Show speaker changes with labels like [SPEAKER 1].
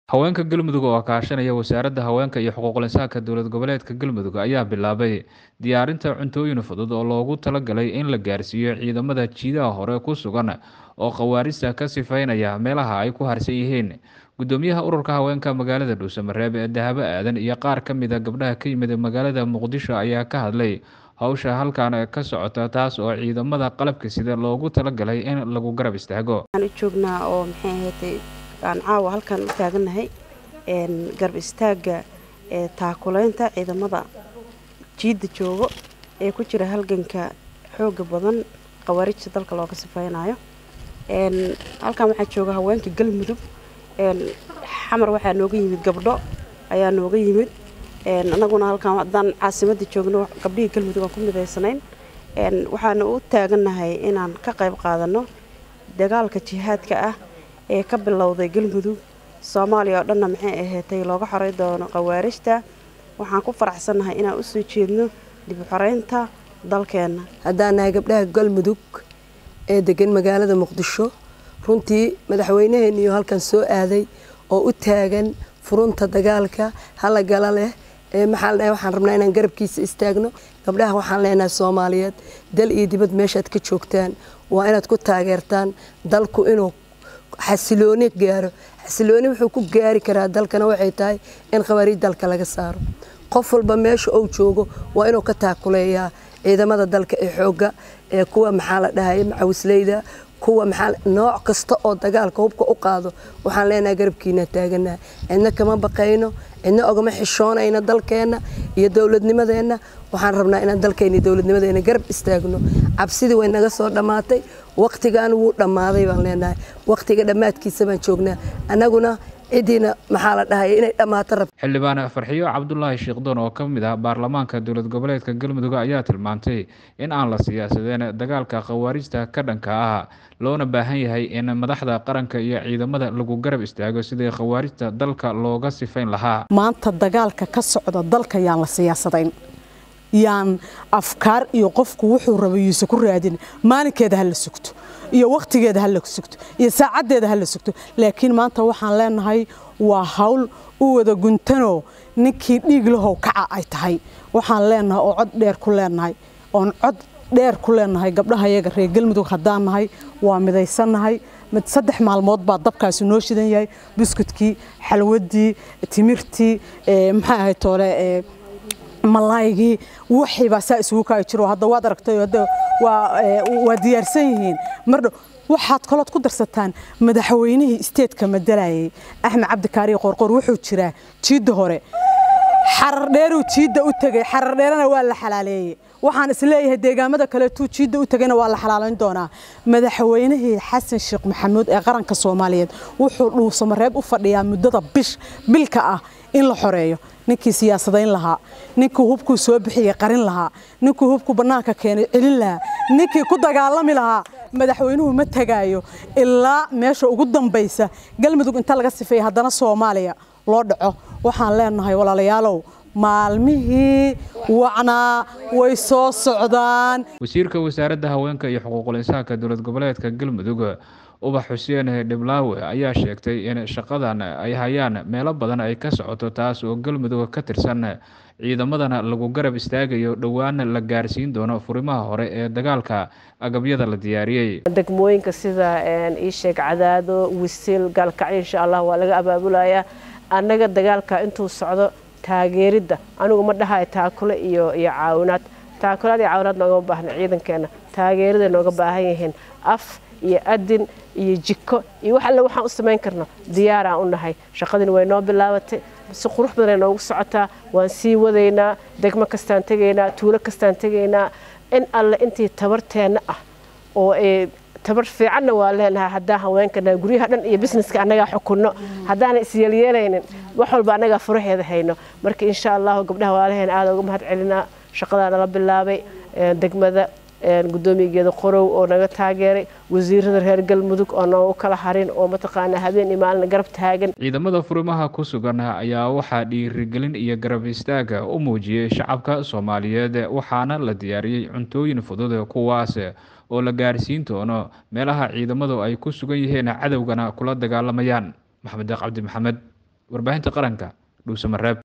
[SPEAKER 1] haweenka galmudug oo kaashanaya wasaaradda haweenka iyo xuquuqul insaanka dowlad goboleedka galmudug ayaa bilaabay diyaarinta cuntooyin fudud oo loogu talagalay in la gaarsiiyo ciidamada jiidaha hore ku sugan oo khawaarista ka sifaynaya meelaha ay ku harsan yihiin gudoomiyaha ururka haweenka magaalada dhuusamareeb ee dahabo aadan iyo qaar ka mid a gabdhaha ka yimid magaalada muqdisho ayaa ka hadlay hawsha halkan ka socota taas oo ciidamada qalabka sida loogu talagalay in lagu garab istaago
[SPEAKER 2] joognaa oo maxay ahayd aan caawa halkan u taagannahay garab istaagga ee taakuleynta ciidamada jiidda joogo ee ku jira halganka xooga badan khawaarijta dalka looga sifeynayo halkan waxaa jooga haweenka galmudug xamar waxaa nooga yimid gabdho ayaa nooga yimid anaguna halkan haddaan caasimadda joogno gabdhihii galmudug aan ku midaysanayn waxaana u taagannahay inaan ka qayb qaadano dagaalka jihaadka ah ee ka bilowday galmudug soomaaliya oo dhanna maxay ahaatay looga xoray doono khawaarijta waxaan ku faraxsannahay inaan u soo jeedno dib u xoreynta dalkeenna
[SPEAKER 3] haddaan nahay gabdhaha galmudug ee degan magaalada muqdisho runtii madaxweynaheeniyo halkan soo aaday oo u taagan furunta dagaalka halagala leh ee maxaa ladhahay waxaan rabnaa inaan garabkiisa istaagno gabdhaha waxaan leenahay soomaaliyeed dal iyo dibad meeshaad ka joogtaan waa inaad ku taageertaan dalku inuu xasilooni gaaro xasilooni wuxuu ku gaari karaa dalkana waxay tahay in khawaariij dalka laga saaro qof walba meesha uu joogo waa inuu ka taakuleeyaa ciidamada dalka ee xoogga ee kuwa maxaa la dhahay macawisleyda kuwa maxaa nooc kasta oo dagaalka hubka u qaado waxaan leenahay garabkiina taaganaha cidna kama baqayno cidna ogama xishoonayna dalkeenna iyo dowladnimadeenna waxaan rabnaa inaan dalkeena iyo dowladnimadeena garab istaagno cabsidii way naga soo dhammaatay waqtigan wuu dhammaaday baan leenahay waqtiga dhammaadkiisa baan joognaa annaguna cidiina maxaa la dhahay inay dhammaato rab
[SPEAKER 1] xildhibaan farxiyo cabdulaahi sheekdoon oo ka mid ah baarlamaanka dowlad goboleedka galmudug ayaa tilmaantay in aan la siyaasadeen dagaalka khawaarijta ka dhanka ah loona baahan yahay in madaxda qaranka iyo ciidamada lagu garab istaago sidii khawaarijta dalka looga sifayn lahaa
[SPEAKER 4] maanta dagaalka ka socda dalka yaan la siyaasadayn yaan afkaar iyo qofku wuxuu raba yuuse ku raadin maalinkeeda ha la sugto iyo wakhtigeeda ha la sugto iyo saacaddeeda ha la sugto laakiin maanta waxaan leenahay waa hawl u wada guntanoo ninkii dhiig lahow kaca ay tahay waxaan leenahay oo cod dheer ku leenahay oon cod dheer ku leenahay gabdhaha yaga reer galmudug haddaan nahay waa midaysannahay mid saddex maalmood baa dabkaasi noo shidan yahay buskudkii xalwadii timirtii maxaa ahayd toole malaygii wixii baa saa isugu kaayi jiro hadda waad aragtay hadda waa diyaarsan yihiin mardhow waxaad kalood ku darsataan madaxweynihii isteedka madalayay axmed cabdikaariyo qorqor wuxuu jiraa jiidda hore xarardheeruu jiidda u tegey xarardheerana waa la xalaaleeyey waxaan isleeyahay deegaamada kaleetuu jiidda u tegayna waa la xalaalayn doonaa madaxweynihii xasan sheekh maxamuud ee qaranka soomaaliyeed wuxuu dhuusamareeb u fadhiyaa muddada bish bilka ah in la xoreeyo ninkii siyaasadayn lahaa ninkii hubkuu soo bixiyey qarin lahaa ninkii hubku bannaanka keenay celin lahaa ninkii ku dagaalami lahaa madaxweynuhu ma tegaayo ilaa meesha ugu dambaysa galmudug inta laga sifeeya haddana soomaaliya loo dhaco waxaan leenahay walaalayaalow maalmihii wacnaa way soo socdaan
[SPEAKER 1] wasiirka wasaaradda haweenka iyo xuquuqul insaanka dowlad goboleedka galmudug ubax xuseen dhiblaawe ayaa sheegtay in shaqadan ay hayaan meelo badan ay ka socoto taas oo galmudug ka tirsan ciidamadana lagu garab istaagayo dhowaana la gaarsiin doono furimaha hore ee dagaalka agabyada la diyaariyey
[SPEAKER 5] degmooyinka sida iisheeg cadaado wisil gaalkacyo insha allah waa laga abaabulayaa annaga dagaalka intuu socdo taageeridda anigu ma dhahayo taakule iyo iyo caawinaad taakulaad iyo caawinaad noogama baahna ciidankeena taageeraday nooga baahan yihiin af iyo adin iyo jiko iyo wax alle waxaan u samayn karno diyaaraan u nahay shaqadini way noo bilaabatay si qurux badan ay noogu socotaa waan sii wadaynaa degmo kastaan tegaynaa tuulo kastaan tegaynaa in alle intii tabarteenna ah oo tabar fiicanna waa leenahay haddaan haweenkana guryaha dhan iyo busineska annagaa xukunno haddaana isyeelyeelaynin wax walba annagaa furaheeda hayno marka insha allahu gabdhaha waalaheena aada uga mahad celinaa shaqadaa nala bilaabay degmada gudoomiyageeda qorow oo naga taageeray wasiirada reer galmudug oo noogu kala harin oo mataqaanaa habeen iyo maalin garab taagan
[SPEAKER 1] ciidamada furimaha ku sugan ayaa waxaa dhiirigelin iyo garab istaaga u muujiyey shacabka soomaaliyeed waxaana la diyaariyey cuntooyin fudud kuwaas oo la gaarsiin doono meelaha ciidamadu ay ku sugan yihiin cadowgana kula dagaalamayaan maxamed cabdi maxamed warbaahinta qaranka dhuusamareeb